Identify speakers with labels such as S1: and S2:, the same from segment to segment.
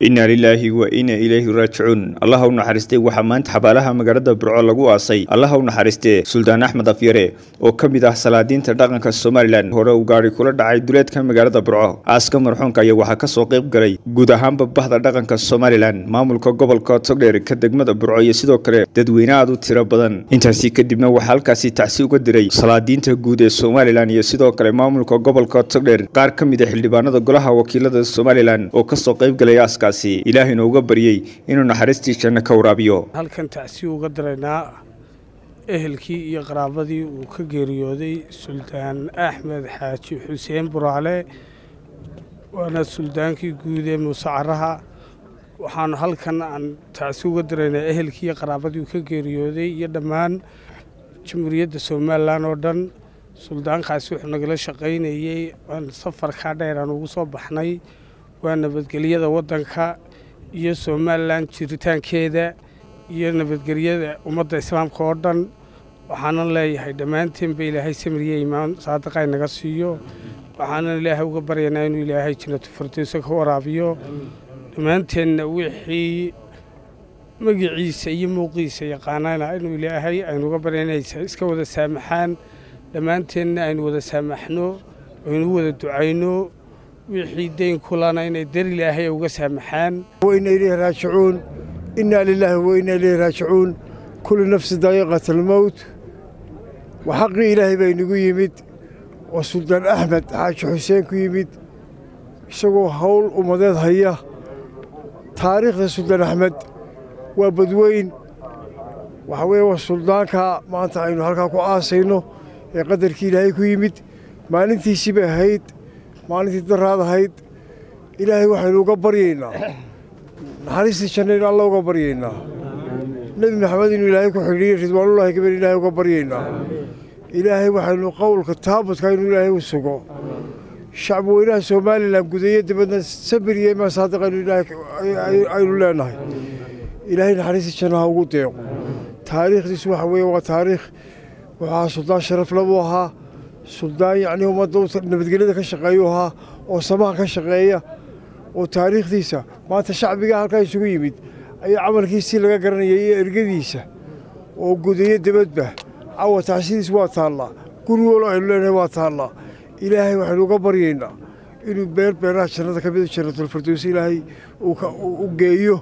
S1: inna lilaahi wa inna ilayhi raajicuun allaha u naxariistay waxaa maanta xabaalaha magaalada burco lagu aasay allaha u naxariistee suldaan axmed afyare oo ka mid ah salaadiinta dhaqanka somalilan hore uu gaari kula dhacay duleedka magaalada burco aaska marxuunka ayaa waxaa kasoo qayb galay guud ahaanba bahda dhaqanka somalilan maamulka gobolka togdheer ka degmada burco iyo sidoo kale dadweyne aad u tiro badan intaasi kadibna waxaa halkaasi tacsi uga diray salaadiinta guud ee somalilan iyo sidoo kale maamulka gobolka togdheer qaar ka mid a xildhibaanada golaha wakiilada somalilan oo kasoo qayb galay aaska ilaahayna uga baryey inuu naxariistii janno ka waraabiyo
S2: halkan tacsi uga daraynaa ehelkii iyo qaraabadii uu ka geeriyooday suldaan axmed xaaji xuseen buraale waana suldaankii guud ee muuse caraha waxaanu halkan aan tacsi uga daraynaa ehelkii iyo qaraabadii uu ka geeriyooday iyo dhammaan jamhuuriyadda somalilan oo dhan suldaankaasi wuxuu nagala shaqaynayey aan safarkaa dheer aan ugu soo baxnay waa nabadgelyada waddanka iyo somalilan jiritaankeeda iyo nabadgelyada ummadda islaamka oo dhan waxaanan leeyahay dhammaanteenba ilaahay samiriye imaan saadiqa inaga siiyo waxaanan ilaahay uga baryaynaa inuu ilaahay jannatu firdowsa ka waraabiyo dhammaanteenna wixii magiciisa iyo muuqiisa yaqaanana inuu ilaahay aynu uga baryanaysa iska wada saamaxaan dhammaanteenna aynu wada saamaxno aynu wada ducayno wixii dayn kulana inay dar ilaahay uga saamaxaan
S3: wayna ilayhi raajicuun innaa lilaahi wa innaa ilayhi raajicuun kullu nafsi daa'iqat almowt wa xaqii ilaahay baa inagu yimid oo suldaan axmed xaaji xuseen ku yimid isagoo hawl ummadeed haya taariikhda suldaan axmed waa badweyn waxa weeye waa suldaanka maanta aynu halkaa ku aasayno ee qadarkii ilaahay ku yimid maalintiisii bay ahayd maalintii daraad ahayd ilaahay waxaynu uga baryaynaa naxariistii jannaynu alla uga baryaynaa nebi maxamed inuu ilaahay ku xidhiiyo ridwaanullaahi gabar ilaahay uga baryaynaa ilaahay waxaynu qowlka taabudka inuu ilaahay u sugo shacbi weynaha somalilan gudeeyo dibadna sabir iyo imaan saadiq aynu leenahay ilaahay naxariistii jannaha ugu deeqo taariikhdiisu waxa weeye waa taariikh wuxuu ahaa suldaan sharafle buu ahaa suldaan yacnii ummadda nabadgelyada ka shaqeeyuu ahaa oo samaha ka shaqeeya oo taariikhdiisa maanta shacbiga halkaa isugu yimid ayaa camalkiisii laga garanayay iyo ergadiisa oo gudayo debadba cawa tacsidiis waa taallaa guri walo aynu leenahay waa taallaa ilaahay waxaynu uga baryaynaa inuu beer beeraha jannada ka mida jannatulfirdows ilaahay u geeyo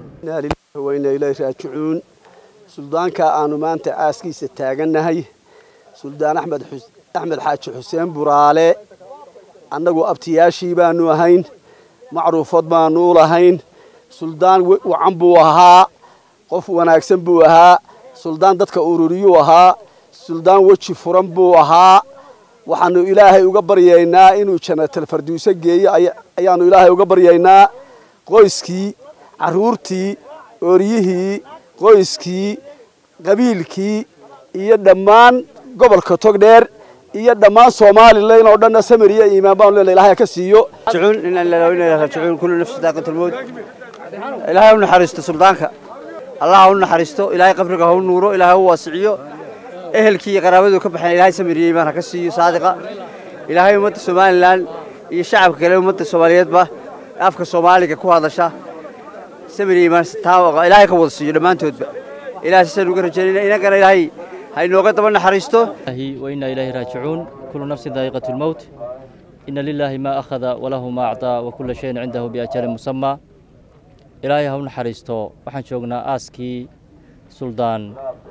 S4: wayna ilaahi raajicuun suldaanka aanu maanta aaskiisa taagannahay suldaan axmed axmed xaaji xuseen buraale annagu abtiyaashii baanu ahayn macruufad baanu u lahayn suldaan wacan buu ahaa qof wanaagsan buu ahaa suldaan dadka ururiyuu ahaa suldaan weji furan buu ahaa waxaanu ilaahay uga baryaynaa inuu jannatalfarduuse geeyo ayaanu ilaahay uga baryaynaa qoyskii carruurtii ooryihii qoyskii qabiilkii iyo dhammaan gobolka togdheer iyo dhammaan somalilan oo dhanna samir iyo iimaan baanu leena ilahay ka siiyo
S5: raajicuun kullu nafsi daaqatul mawt ilaahay u naxariisto suldaanka allah ha u naxariisto ilaahay qabriga ha u nuuro ilaahay ha u waasiciyo ehelkii iyo qaraabadu ka baxeen ilaahay samir iyo iimaan ha ka siiyo saadiqa ilaahay ummadda somalilan iyo shacabka kale ummadda soomaaliyeedba afka soomaaliga ku hadasha samir iyo iimaan taa ilaahay ka wada siiyo dhammaantoodba ilahay sasaan uga rajaynayna inagana ilaahay haynooga daba naxariisto
S6: وإنا إليه راجعون كل نفس ذائقة الموت إن لله ما أخذ وله ما أعطى وكل شيء عنده بأجل مسمى إلهي هون حريستو waxaan joognaa aaskii suldaan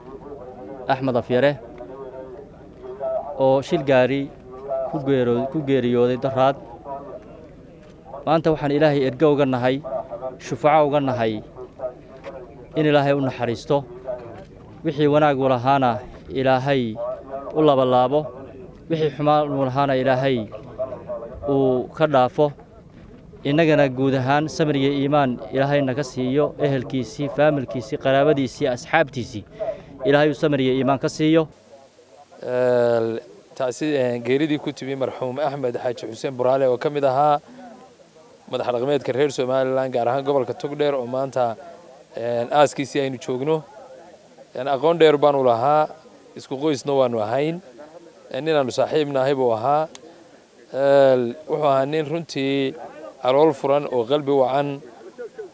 S6: axmed afyare oo shil gaari ku geeriyooday daraad maanta waxaan ilaahay ergo uga nahay shufaco uga nahay in ilaahay u naxariisto wixii wanaag u lahaana ilaahay u labalaabo wixii xumaan uu lahaana ilaahay uu ka dhaafo innagana guud ahaan samir iyo iimaan ilaahay naga siiyo ehelkiisii faamilkiisii qaraabadiisii asxaabtiisii ilaahay uu samir iyo iimaan ka siiyo
S7: geeridii ku timi marxuum axmed xaaji xuseen buraale oo ka mid ahaa madax dhaqmeedka reer somalilan gaar ahaan gobolka togdheer oo maanta aaskiisii aynu joogno aqoon dheer baanu lahaa isku qoysna waanu ahayn ninaanu saaxiibnahay buu ahaa wuxuu ahaa nin runtii calool furan oo qalbi wacan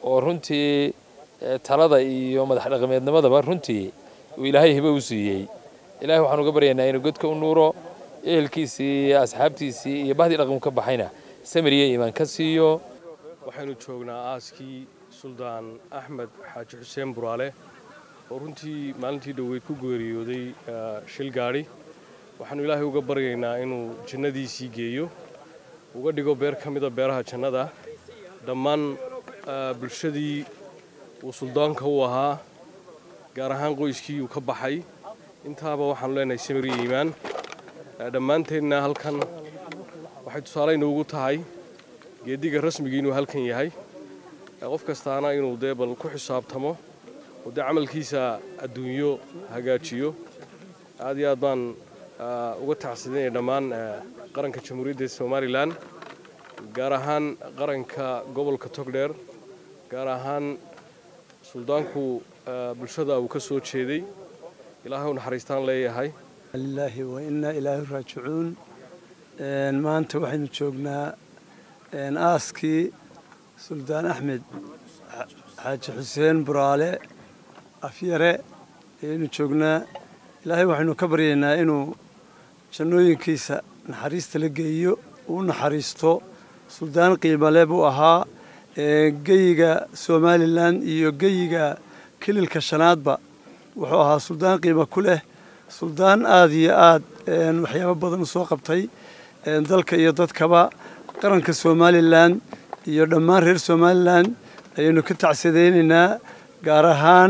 S7: oo runtii talada iyo madax dhaqameednimadaba runtii uu ilaahay hibo u siiyey ilahay waxaan uga baryaynaa inuu godka u nuuro ehelkiisii iyo asxaabtiisii iyo bahdii dhaqan ka baxayna samir iyo iimaan ka siiyo
S8: waxaynu joognaa aaskii suldaan axmed xaaji xuseen buraale oo runtii maalintii dhoweyd ku geeriyooday shil gaadhi waxaanu ilaahay uga baryaynaa inuu jannadiisii geeyo uga dhigo beer ka mida beeraha jannada dhammaan bulshadii uu suldaanka u ahaa gaar ahaan qoyskii uu ka baxay intaaba waxaanu leenahay samir iyo iimaan dhammaanteedna halkan waxay tusaale inoogu tahay geediga rasmigii inuu halkan yahay qof kastaana inuu dee bal ku xisaabtamo oo dee camalkiisa adduunyo hagaajiyo aad iyo aad baan uga tacsidinaya dhammaan qaranka jamhuuriyadda somalilan gaar ahaan qaranka gobolka togdheer gaar ahaan suldaanku bulshada uu ka soo jeeday ilaahay u naxariistaan leeyahay
S9: lilaahi wa innaa ilaahi raajicuun maanta waxaynu joognaa aaskii suldaan axmed xaaji xuseen buraale afyare ayaynu joognaa ilaahay waxaynu ka baryaynaa inuu jannooyinkiisa naxariista la geeyo uu naxariisto suldaan qiimale buu ahaa geyiga somalilan iyo geyiga kililka shanaadba wuxuu ahaa suldaan qiimo ku leh suldaan aada iyo aad waxyaabo badan u soo qabtay dalka iyo dadkaba qaranka somalilan iyo dhammaan reer somalilan ayaynu ka tacsadaynaynaa gaar ahaan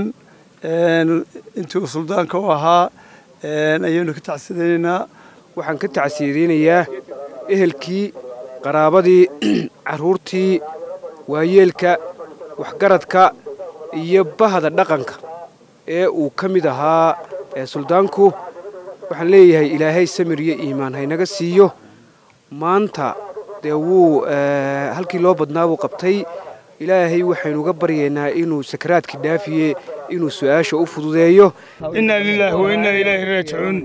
S9: intii uu suldaanka u ahaa ayaynu ka tacsadaynaynaa
S10: waxaan ka tacsiyadaynayaa ehelkii qaraabadii carruurtii waayeelka waxgaradka iyo bahda dhaqanka ee uu ka mid ahaa suldaanku waxaan leeyahay ilaahay samir iyo iimaan haynaga siiyo maanta dee wuu halkii loo badnaa buu qabtay ilaahay waxaynuga baryaynaa inuu sakaraadkii dhaafiye inuu su-aasha u fududeeyo
S2: innaa lilaahi wa innaa ilaahi raajicuun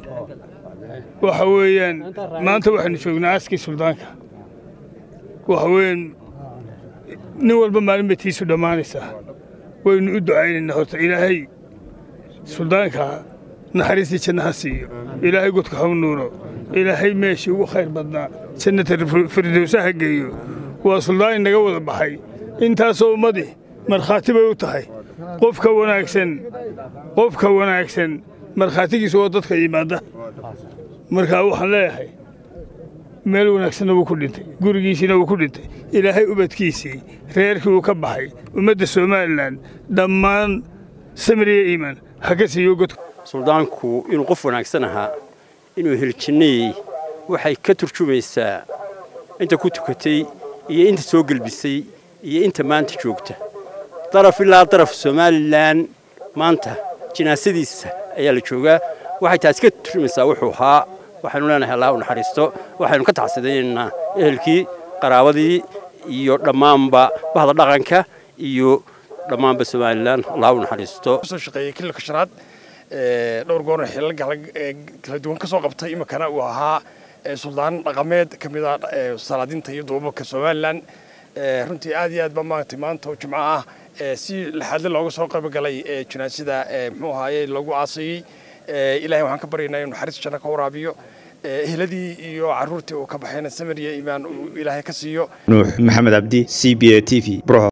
S2: waxa weeyaan maanta waxaynu joognaa aaskii suldaanka waxa weeyaan nin walba maalin bay tiisu dhammaanaysaa waynu u ducaynaynaa horta ilaahay suldaanka naxariistii jannaha siiyo ilaahay godka ha u nuuro ilaahay meeshii ugu khayr badnaa jannata firdowsa ha geeyo waa suldaan inaga wada baxay intaasoo ummadii markhaati bay u tahay qofka wanaagsan qofka wanaagsan markhaatigiisa oo dadka yimaadda markaa waxaan leeyahay meel wanaagsanna wuu ku dhintay gurigiisiina wuu ku dhintay ilaahay ubadkiisii reerkii uu ka baxay ummadda somalilan dhammaan samiriya iimaan ha ka siiyo godka
S11: suldaanku inuu qof wanaagsan ahaa inuu heljinnayey waxay ka turjumaysaa inta ku tukatay iyo inta soo gelbisay iyo inta maanta joogta daraf ilaa daraf somalilan maanta jinaasadiisa ayaa la joogaa waxay taasi ka turjumaysaa wuxuu ahaa waxaynu leenahay allah u naxariisto waxaynu ka taxsidaynaynaa ehelkii qaraabadii iyo dhammaanba bahda dhaqanka iyo dhammaanba somalilan allah u naxariisto
S12: soo shaqeeyey kililka shanaad dhowr goor xilal kala duwan ka soo qabtay iminkana uu ahaa suldaan dhaqameed ka mid ah salaadinta iyo duubabka somalilan runtii aad iyo aad ba maaragtay maanta oo jimco ah si laxaadle looga soo qaybgalay jinaasada muxuu ahaaye lagu aasayey ilahay waxaan ka baryaynaa inuu naxariis janno ka waraabiyo ehladii iyo carruurtii uu ka baxayna samir iyo iimaan uu ilaahay ka siiyo
S1: nuux maxamed cabdi c b a t v